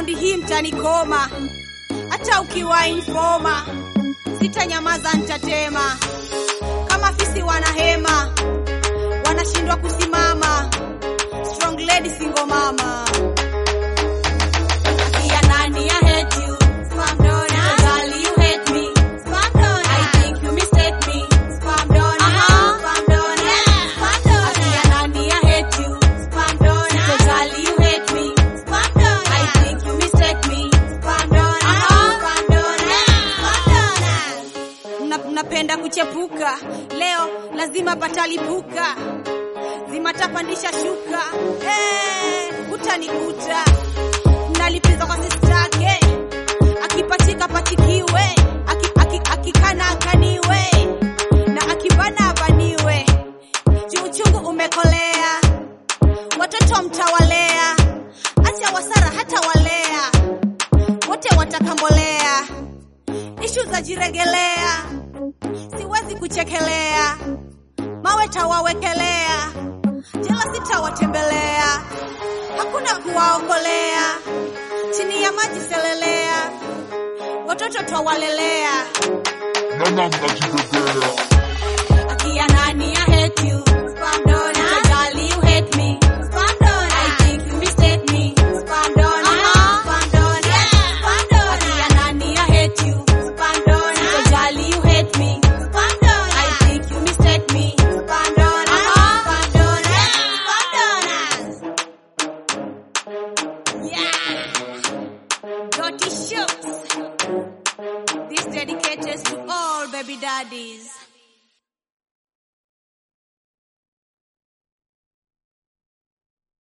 Raundi hii mtanikoma, hata ukiwa informa, sitanyamaza, nitatema kama fisi wanahema, wanashindwa kusimama. Strong lady single mama. Akia nani, I hate you. Spam donut. Girl, you hate me. Spam donut. I think you mistake me. Spam donut. Uh-huh. Spam donut. Spam donut. Akia nani, I hate you. Spam donut. Girl, you hate me. Spam donut. I think you mistake me. Spam donut. Uh-huh. Spam donut. Spam donut. Mna- Mnapenda kuchepuka, leo lazima patalipuka, zimatapandisha shuka, eh, utanikuta nalipiza kwa sistake, akipachika pachikiwe, aki- aki- akikana akaniwe, na akibana abaniwe, juu uchungu umekolea, watoto mtawalea, acha wasara hata walea, wote watakambolea, ishu za jiregelea, siwezi kuchekelea, mawe tawawekelea, jela sitawatembelea, hakuna kuwaokolea, chini ya maji selelea, watoto twawalelea. Nana mnajibebea Akia nani, I hate you. Spam donut. Girl, you hate me. Spam donut. I think you mistake me. Spam donut. Uh-huh. Spam donut. Spam donut. Akia nani, I hate you. Spam donut. Girl, you hate me. Spam donut. I think you mistake me. Spam donut. Uh-huh. Spam donut. Spam donut. Yeah. Dirty shoes. This dedicated to all baby daddies.